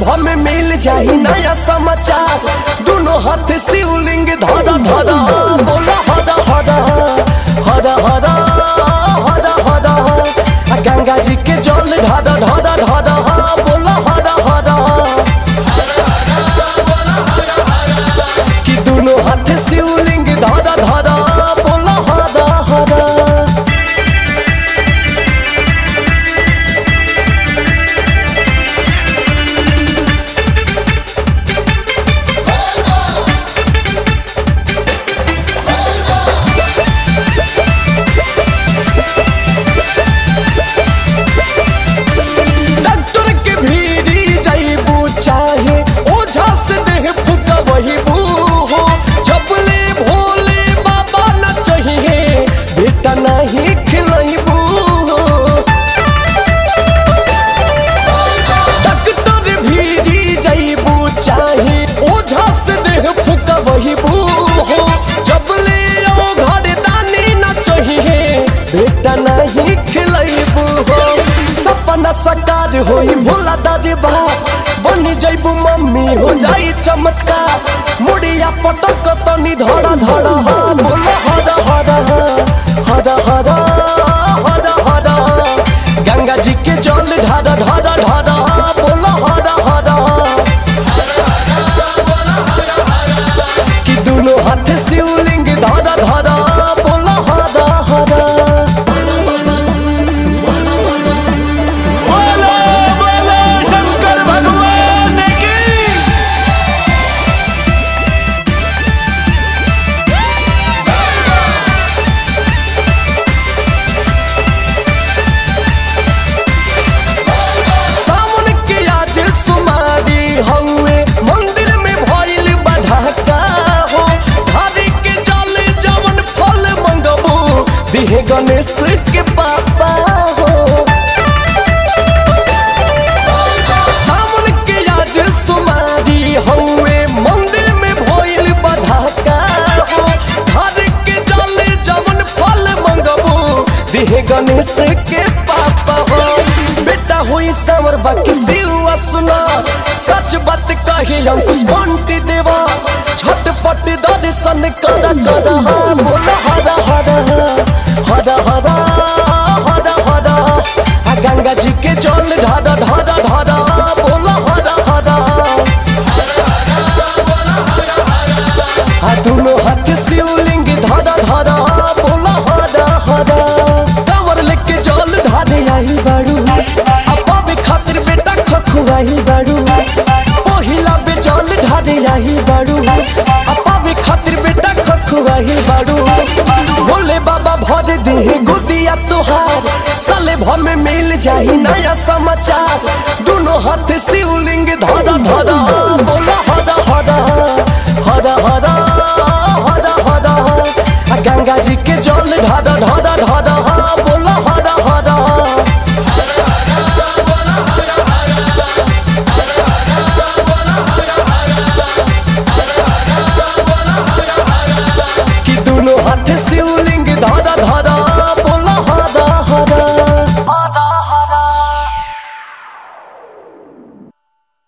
भर में मिल जाई नया समाचार दोनों हाथ शिवलिंग धरा धरा बोला हरा हरा हरा हरा हरा हरा आ गंगा जी के जल ढादा ढादा ढादा बोला हरा हरा कि दोनों हाथ शिवलिंग धरा धरा बोला हरा हरा डॉक्टर के भीड़ी जाइबू चाहे ओझा से देह फुका वही हो जब ले भोले बाबा न चाहिए बेटा नहीं खिलाइबू डॉक्टर भीड़ी जाइबू चाहे ओझा से देह फुका वही हो जब ले ओ घर दानी न चाहिए बेटा नहीं खिलाइबू हो सपना साकार होई भोला दादी बा बनी जइबू मम्मी हो जाई चमत्कार मुड़िया पटक तनी धड़ा धड़ा हा बोला हरा हरा हरा हरा हरा हरा गंगा जी के जल ढादा ढादा ढादा बोला हरा हरा कि दोनों हाथ शिवलिंग धादा धादा बोला हरा हरा बोलो बोलो शंकर भगवान की सावन के आज सुमारी हउए मंदिर में भइल बधाका हो धारी के जल जवन फल मंगबू दिहे गणेश के पापा हो सावन के आज सुमारी हउए मंदिर में भइल बधाका हो धारी के जल जवन फल मंगबू दिहे गणेश के पापा हो बेटा हुई समर बाकी सिवा सुना सच बात कही अंकुश बंटी देवा झटपट दर्शन करा करा बोला हरा हरा हरा हरा हरा हरा आ गंगा जी के जल ढादा ढादा ढादा बोला हरा हरा आ दोनों हाथ शिवलिंग धरा धरा बोला हरा हरा कांवर लेके जल ढारे आई बाड़ू अपा भी खातिर बेटा खखुआई बाड़ू पहिला बे जल ढारे आई बाड़ू अपा भी खातिर बेटा खखुआई बाड़ू भोले बाबा भर दे गुदिया तोहार साले भर में मिल जाई नया समाचार दोनों हाथ शिवलिंग धरा धरा बोला हरा हरा हरा हरा हरा हरा आ गंगा जी के जल ढादा ढादा ढादा